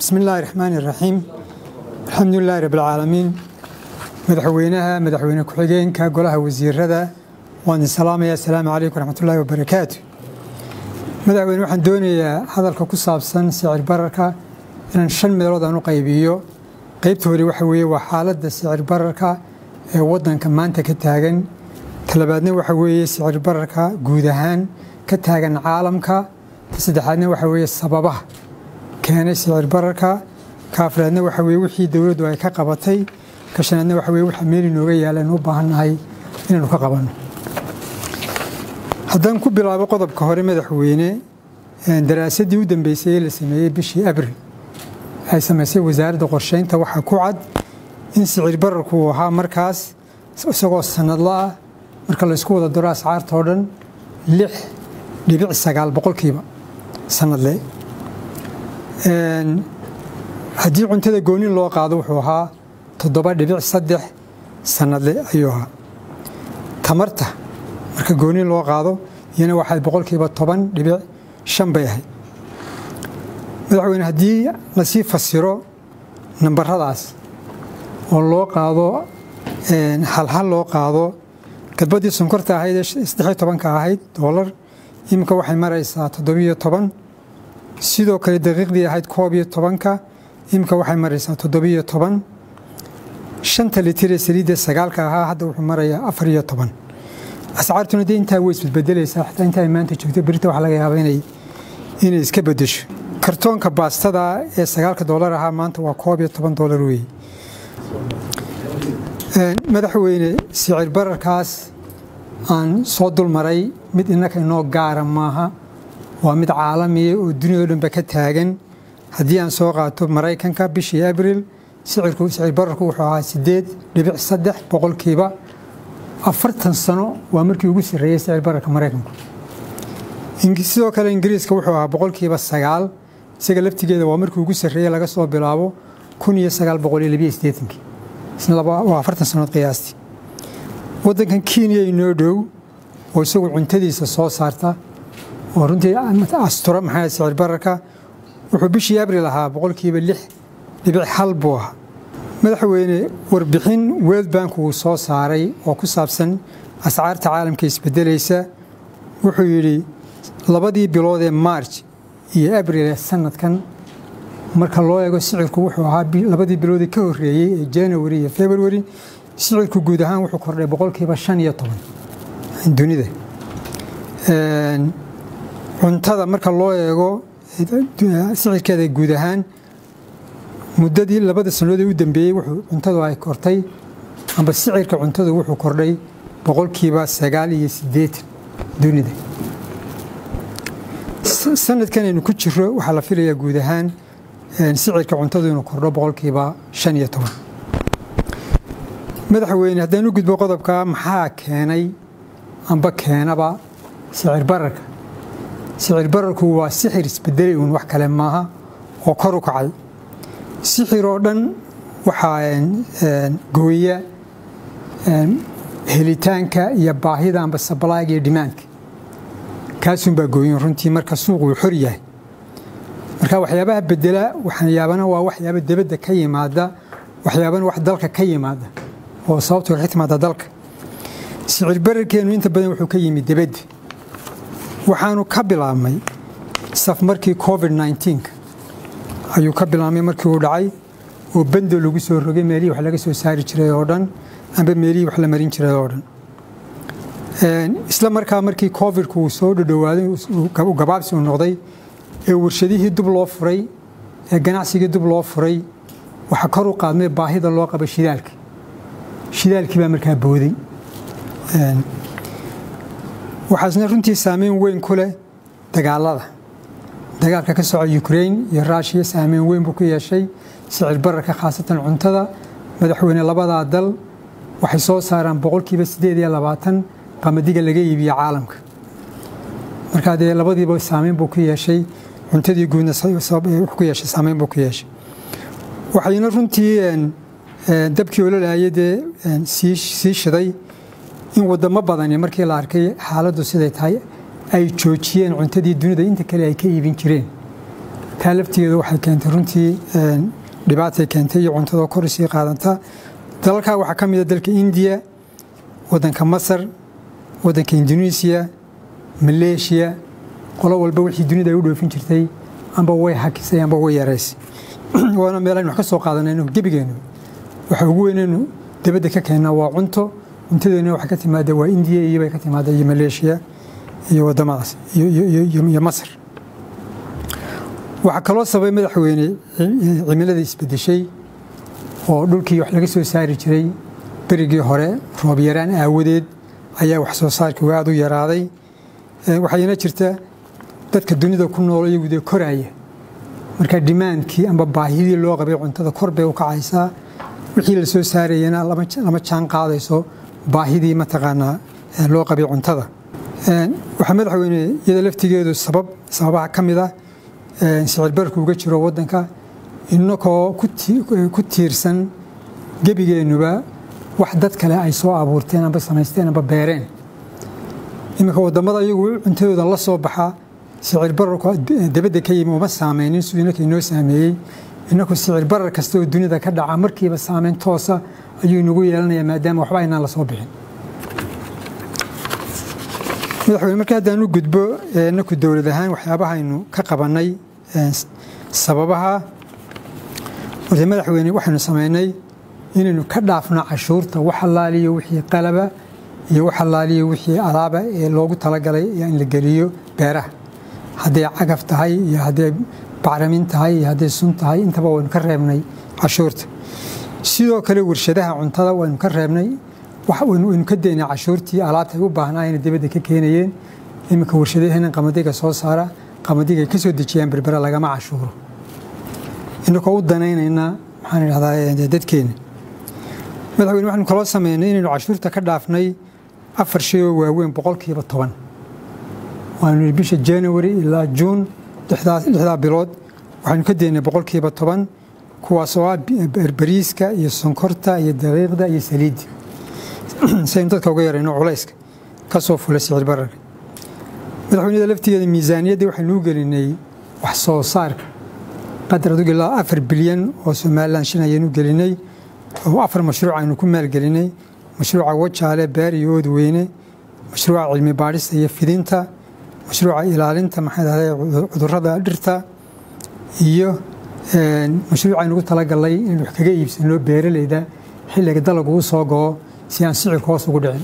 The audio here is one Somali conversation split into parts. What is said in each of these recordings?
bismi illaahi raxmaani iraxiim alxamdulilaahi rabbilcaalamiin madaxweynaha madaxweyne ku-xigeenka golaha wasiirada waan idin salaamaya assalaamu calaykum waraxmatullaahi wabarakaatu madaxweyne waxaan doonayaa hadalka ku saabsan sicir bararka inaan shan meelood aan u qaybiyo qaybta hore waxa weeye waa xaaladda sicir bararka ee waddanka maanta ka taagan talabaadna waxa weeye sicir bararka guud ahaan ka taagan caalamka ta saddexaadna waxa weeye sababaha keenay sicir bararka ka afraadna waxa weye wixii dowladdu ay ka qabatay ka shanaadna waxa weye waxa meel inooga yaala inu u baahannahay inaanu ka qabanno haddaan ku bilaabo qodobka hore madaxweyne daraasaddii u dambeysay ee la sameeyey bishii abril ay samaysay wasaaradda qorsheynta waxaa ku cad in sicir bararku uu ahaa markaas isagoo sanadla ah marka laysku wada daro ascaarta oo dhan lix dhibic sagaal boqolkiiba sanadle haddii cuntada goonin loo qaado wuxuu ahaa toddoba dhibic saddex sanadle ayuu ahaa tamarta marka goonin loo qaado iyana waxay boqolkiiba toban dhibic shan bay ahayd madaxweyne haddii lasii fasiro nambaradaas oo loo qaado halhal loo qaado gadbadii sonkorta ahayd ee saddexiyo tobanka ahayd doolar iminka waxay maraysaa toddobiyo toban sidoo kale daqiiqdii ahayd koob iyo tobanka iminka waxay maraysaa toddobiyo toban shanta litir ee saliidda sagaalka ahaa hadda wuxuu marayaa afar iyo toban ascaartuna dee intaa way isbedbedelaysaa xataa inta ay maanta joogto berita waxa laga yaaba inay inay iska bedesho kartoonka baastada ee sagaalka doolar ahaa maanta waa koob iyo toban doolar weeye madaxweyne sicir bararkaas aan soo dulmaray mid innaka inoo gaara maaha waa mid caalamiya oo duniyao dhanba ka taagan haddii aan soo qaato maraykanka bishii abril sicirku sicir bararku wuxuu ahaa siddeed dhibic saddex boqolkiiba afartan sano waa markii ugu sarreeyey sicir bararka maraykanku sidoo kale ingiriiska wuxuu ahaa boqolkiiba sagaal isaga laftigeeda waa markii ugu sarreeyey laga soo bilaabo kun iyo sagaal boqol iyo labiyo siddeetankii waa afartan sannood qiyaastii waddankan kenya inoo dhow oo isagu cuntadiisa soo saarta oo runtii astura maxaa sicir bararka wuxuu bishii abril ahaa boqolkiiba lix dhibic hal buu ahaa madaxweyne warbixin world bank uu soo saaray oo ku saabsan ascaarta caalamka isbedelaysa wuxuu yidhi labadii bilood ee marj iyo abril ee sanadkan marka loo eego sicirku wuxuu ahaa labadii biloodii ka horreeyey ee january iyo february sicirku guud ahaan wuxuu kordhay boqolkiiba shan iyo toban dunida cuntada marka loo eego sicirkeeda guud ahaan muddadii labada sannadood ee u dambeeyey wuxuu cuntadu ay kortay amba sicirka cuntadu wuxuu kordhay boqolkiiba sagaal iyo siddeetan dunida sanadkan aynu ku jiro waxaa la filayaa guud ahaan sicirka cuntadu inuu kordho boqolkiiba shan iyo toban madaxweyne haddaan u gudbo qodobka maxaa keenay amba keenaba sicir bararka sicir bararku waa sixir isbedelay uun wax kale maaha oo kor u kacay sixir oo dhan waxaa gooya helitaanka iyo baahida amba sablayga iyo dhimaanka kaasunbaa gooyin runtii marka suuq uu xor yahay marka waxyaabaha bedela waxyaabana waa waxyaaba debadda ka yimaada waxyaabana wax dalka ka yimaada oo sababto ka timaada dalka sicir bararkeenu inta badan wuxuu ka yimid debadda waxaanu ka bilaabmay saf markii covid nneteen ayuu ka bilaabmay markii uu dhacay oo bendo lagu soo rogay meelihii wax laga soo saari jiray oo dhan amba meelihii wax la marin jiray oo dhan isla markaa markii covidku uu soo dhodhowaaday u gabaabsi uu noqday ee warshadihii dub loo furay ee ganacsigii dub loo furay waxaa kor u qaadmay baahida loo qaba shidaalka shidaalkii baa markaa booday waxaasna runtii saameyn weyn ku leh dagaalada dagaalka ka soco ukrain iyo ruushiya saameyn weyn buu ku yeeshay sicir bararka khaasatan cuntada madaxweyne labadaa dal waxay soo saaraan boqolkiiba siddeed iyo labaatan qamadiga laga iibiyo caalamka markaa dee labadiiba saameyn buu ku yeeshay cuntadii guudna ku yeeshay saameyn buu ku yeeshay waxayna runtii dabkii ololaayay dee sii shiday in wadamo badani markii la arkay xaaladdu siday tahay ay joojiyeen cuntadii dunida inta kale ay ka iibin jireen taa laftigeedu waxay keentay runtii dhibaatay keentay iyo cuntadoo kor isii qaadanta dalalkaa waxaa ka mida dalka indiya waddanka masar waddanka indonesiya maleeshiya qolo walba wixii dunida ay u dhoofin jirtay amba way hakisay amba way yaraysay waana meel aynu wax ka soo qaadanayno gebigeennu waxa ugu weynaynu dabadda ka keennaa waa cunto cuntadeena waxay ka timaada waa indiya iyo bay ka timaada iyo maleeshiya iyo wadamadaas iyo masar waxaa kaloo sababay madaxweyne cimilada isbedeshay oo dhulkii wax laga soo saari jiray berigii hore roob yaraan aawadeed ayaa wax soo saarkii aad u yaraaday waxayna jirta dadka dunida ku nool iyagu dee koraaya marka dimaankii amba baahidii loo qabay cuntada kor bay u kacaysaa wixii la soo saarayana lama jaan qaadayso baahidii mataqaanaa loo qabay cuntada waxaa madaxweyne iyada laftigeedu sabab sababaha ka mid ah sicir barku uga jiro waddanka inakoo ku tiirsan gebigeennuba wax dad kale ay soo abuurteen amba samaysteen amba beereen iminka wadamada iyagu cuntadooda la soo baxa sicir bararku dabadda ka yimi uma saameynin siduu inaka inoo saameeyey inaku sicir barar kasta oo dunida ka dhaca markiiba saameyn toosa ayuu inagu yeelanayaa maadaama waxba aynaan la soo bixin madaxweyne markii haddaan u gudbo inaku dowlad ahaan waxyaabahaynu ka qabannay sababaha horta madaxweyne waxaynu samaynay inaynu ka dhaafno cashuurta wax allaaliyo wixii qalaba iyo wax allaaliyo wixii alaaba ee loogu talagalay in la geliyo beeraha hadday cagaf tahay iyo hadday bacramin tahay iyo hadday sun tahay intaba waynu ka reebnay cashuurta sidoo kale warshadaha cuntada waynu ka reebnay waynu ka daynay cashuurtii alaabta ay u baahnaayeen dibadda ka keenayeen iminka warshadaheenan qamadiga soo saara qamadiga ay ka soo dejiyaan berbera lagama cashuuro inakoo u danaynayna maxaan idhahdaa dadkeena madaxweyne waxaynu kaloo sameynay inaynu cashuurta ka dhaafnay afar shay oo waaweyn boqolkiiba toban waanu bisha january ilaa juun lixdaa bilood waxaynu ka daynay boqolkiiba toban kuwaas oo ah bariiska iyo sonkorta iyo daqiiqda iyo saliidda si aynu dadka uga yarayno culayska ka soo fulay sicir bararka madaxweynada laftigeeda miisaaniyaddii waxaynu u gelinay wax soo saarka qadar adugu ilaa afar bilyan oo somalilan shin ayaynu gelinay oo afar mashruuc aynu ku maalgelinay mashruuca wajaale beer iyo oodweyne mashruuca cilmi baadhista iyo fidinta mashruuca ilaalinta maxay dhahday cudurrada dhirta iyo mashruuc aynu ugu talagalnay inaynu wax kaga iibsano beeraleyda xilliga dalagu u soo go'o si aan sicirka hoos ugu dhicin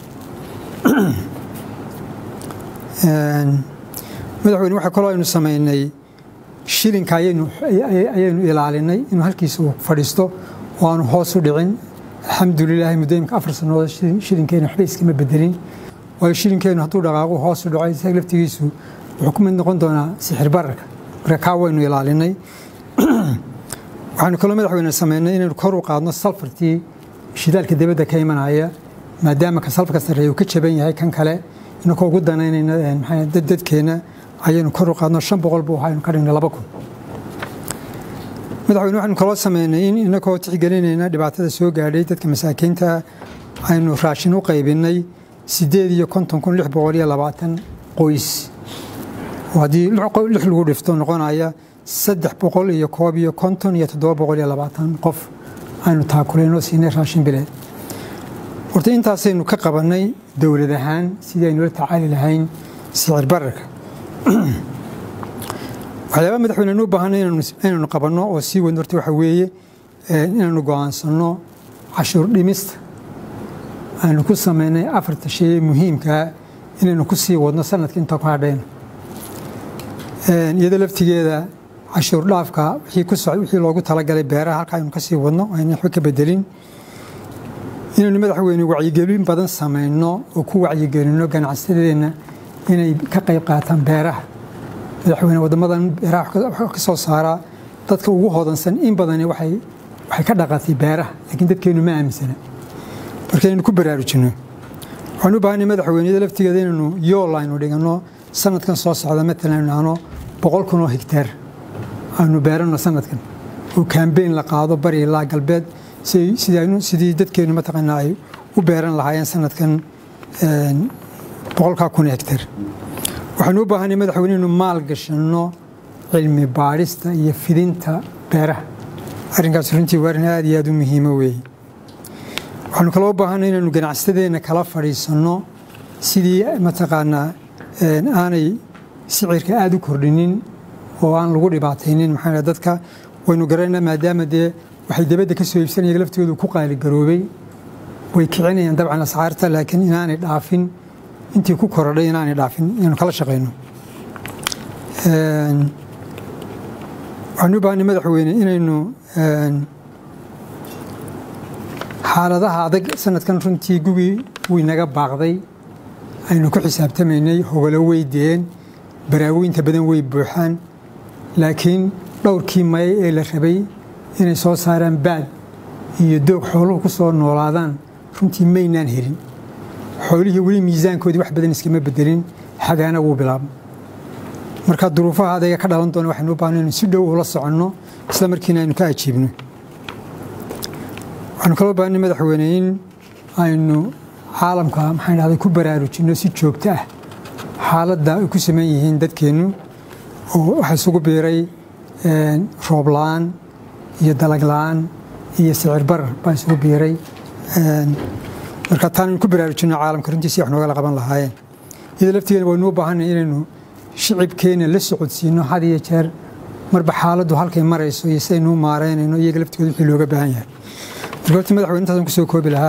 madaxweyne waxaa kaloo aynu samaynay shilinka ayaynu ilaalinay inuu halkiisa uu fadhiisto oo aanu hoos u dhicin alxamdulilaahi muddo imika afar sannadood shilinkeena waxba iskama bedelin waayo shilinkeenu hadduu dhaqaaqu hoos u dhaco isaga laftigiisu wuxuu ku mid noqon doonaa sixir bararka marka kaa waynu ilaalinay waxaanu kaloo madaxweyne sameynay inaynu kor u qaadno salfartii shidaalka dibadda ka imanaya maadaama ka salfarka sarreeya uu ka jaban yahay kan kale inakoo ugu danaynayna maxaa dadkeena ayaynu kor u qaadno shan boqol buu ahaa aynu ka dhignay laba kun madaxweyne waxaynu kaloo sameynay in inakoo tixgelinayna dhibaatada soo gaadhay dadka masaakiinta aynu raashin u qaybinay sideed iyo konton kun lix boqol iyo labaatan qoys oo haddii lix lagu dhifto noqonaya saddex boqol iyo koob iyo konton iyo toddoba boqol iyo labaatan qof aynu taakuleynoo siinay raashin bileed horta intaasaynu ka qabannay dowlad ahaan sidii aynu la tacaali lahayn sicir bararka waxyaaba madaxweyne u baahanay inaynu qabanno oo sii wadno horta waxa weeye inaynu go'aansanno cashuur dhimista aynu ku samaynay afarta shay ee muhiimkaa inaynu ku sii wadno sanadka inta ku hadhayno iyada laftigeeda cashuur dhaafka wixii loogu talagalay beeraha halka aynu ka sii wadno aynu waxba ka bedelin inaynu madaxweyne wacyigelin badan samayno oo ku wacyigelinno ganacsatadeenna inay ka qayb qaataan beeraha madaxweyne waddamadan beeraha ka soo saaraa dadka ugu hodansan in badani waxay ka dhaqatay beeraha laakiin dadkeennu ma aaminsana marka inaynu ku baraarujinno waxaan u baahanay madaxweyneyada laftigeeda inaynu yool aynu dhiganno sanadkan soo socda matalan aynu nahno boqol kun oo higtaar aynu beeranno sanadkan oo kambeyn la qaado bari ilaa galbeed sidii dadkeennu mataqaanaa ay u beeran lahaayeen sanadkan boqolkaa kun hektar waxaanu u baahanay madaxweyne inaynu maal gashanno cilmi baadhista iyo fidinta beeraha arrinkaas runtii waa arrin aad iyo aad u muhiimo weeye waxaanu kaloo baahanay inaynu ganacsatadeenna kala fadhiisanno sidii mataqaanaa aanay sicirka aada u kordhinin oo aan lagu dhibaataynin maxaa dadka waynu garanayna maadaama dee waxay dabadda ka soo iibsanaya laftoodu ku qaaligaroobay way kicinayaan dabcan ascaarta laakiin inaanay dhaafin intii ku korodhay inaanay dhaafin inaynu kala shaqayno waxaanu u baahanay madaxweyne inaynu xaaladaha adag sanadkan runtii gugii wuu inaga baaqday aynu ku xisaabtamaynay hogolo weydeen baraawoynta badan way buuxaan laakiin dhowrkii maye ee la rabay inay soo saaraan baad iyo doog xooluhu ku soo noolaadaan runtii maynaan helin xoolihii weli miisaankoodii wax badan iskama bedelin xagaana wuu bilaabma marka duruufaha adayga ka dhalan doona waxaynu u baahna inu si dhow ula soconno isla markiina aynu ka ajiibno waxaanu kaloo baahnay madaxweyne in aynu caalamka maxaan dhahday ku baraarujinno si joogto ah xaaladda ay ku saman yihiin dadkeennu oo waxaa isugu biiray roob la-aan iyo dalag la-aan iyo sicir barar baa isugu biiray marka taanaynu ku baraarujinno caalamka runtii si wax noogala qaban lahaayeen iyadoo laftigeena waynu u baahanay inaynu shicibkeena la socodsiino had iyo jeer marba xaaladdu halkay marayso iyo sidaynuu maareynayno iyaga laftigooda wixii looga baahan yahay marka horta madaxweyne intaasaan kusoo koobi lahaa